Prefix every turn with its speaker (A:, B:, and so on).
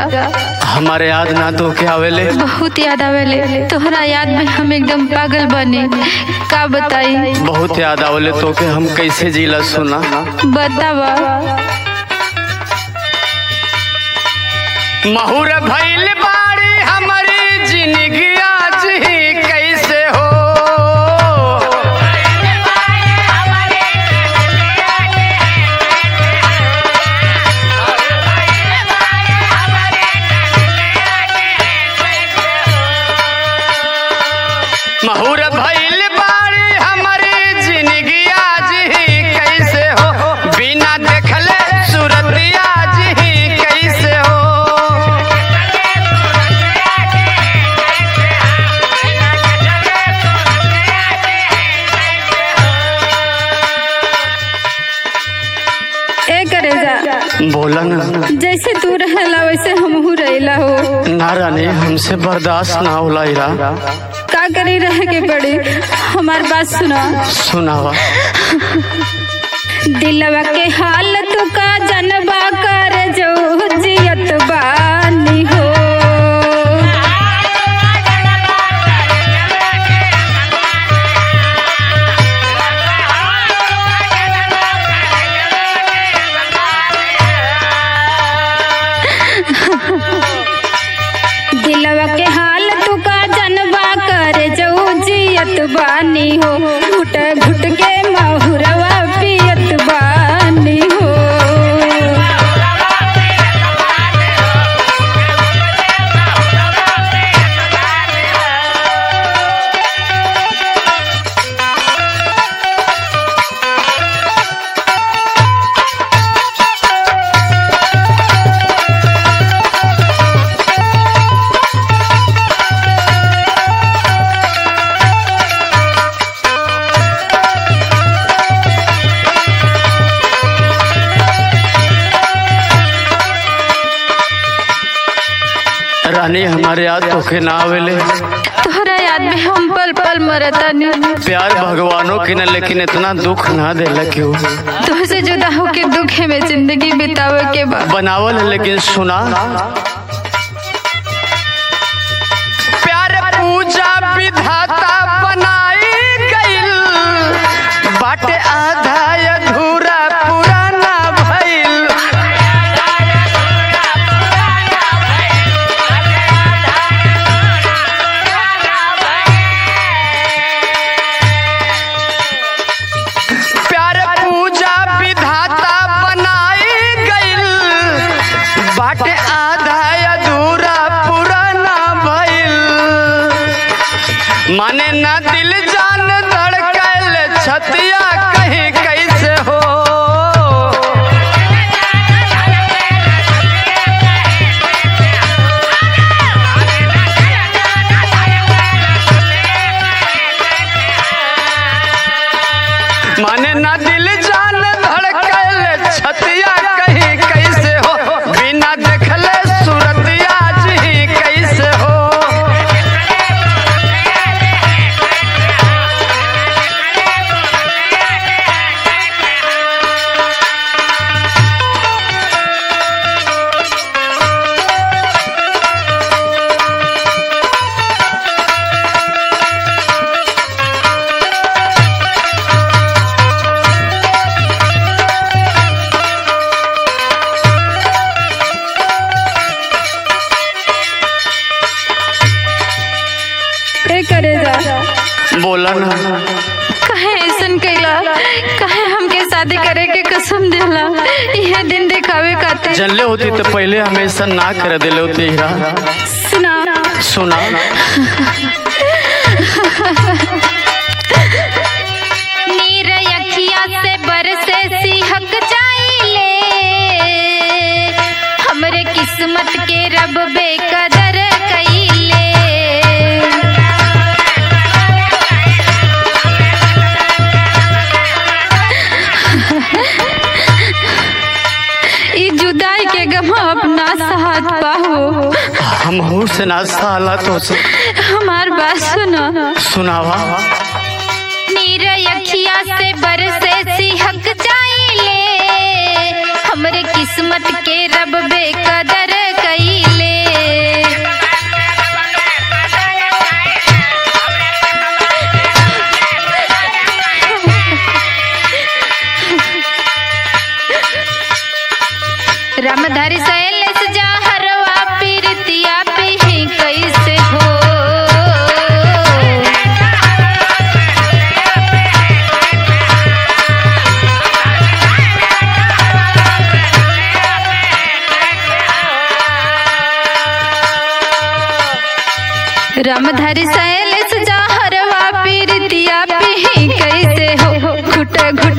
A: हमारे याद ना तो के आवेले
B: बहुत याद आवेले तोहरा याद में हम एकदम पागल बने का बताई
A: बहुत याद आवेले तो के हम कैसे जीला सुना
B: बतावा
A: महुर भइल बाड़ी हमारी जिंदगी आज ही कैसे हो महुर भइल बाड़ी हमारी जिंदगी आज ही कैसे हो बिना देखले सूरत आज ही कैसे हो
B: ए करेजा
A: बोला ना
B: जैसे तू रहेला वैसे हमहू रहेला हो
A: ना रानी हमसे बर्दाश्त ना होला इरा
B: का करी रहे के पड़ी हमार बात सुना
A: सुनावा
B: दिलवा के हाल तू का जनबा कर जो जियत बानी हो दिलवा के हाल तू का जनबा कर जो जियत बानी हो घुट घुट के महुरवा पियत बानी हो
A: रानी हमारे याद तो के ना आवेले
B: तोहरा याद में हम पल पल मरतानी
A: प्यार भगवानों की न लेकिन इतना दुख ना देला क्यों
B: तुहसे जुदा होके दुखे में जिंदगी बितावे के बाद
A: बनावल है लेकिन सुना प्यार पूजा विधाता बनाई गइल बाटे आधा अधूरा पुराना भइल प्यार पूजा विधाता बनाई गइल बाटे आधा अधूरा पुराना भइल माने ना दिल जान धड़कल छतिया कहीं कैसे हो माने ना दिल जान धड़कल छतिया कहीं कैसे हो बिना देखले सूरत आज ही कैसे हो
B: ए करेजा
A: बोला ना
B: कहे ऐसन कैला कहे हमके शादी करे के कसम देला यह दिन दिखावे खातिर
A: जनले होती तो पहले हमेशा ना कर दिले होती हीरा
B: सुना
A: सुना
B: नीर अखिया से बरसे सिहक जाइले हमरे किस्मत के रब बेकदर कइले ई जुदाई के गम अपना साथ पाहो
A: हम हूँ से ना साला तो से
B: हमार बात सुनो
A: सुनावा
B: नीर अखिया से बरसे सिहक जाइले हमरे किस्मत के रब बेकदर कइले रामधारी शैलेश जहरवा पीरितिया पी कैसे हो घुट घुट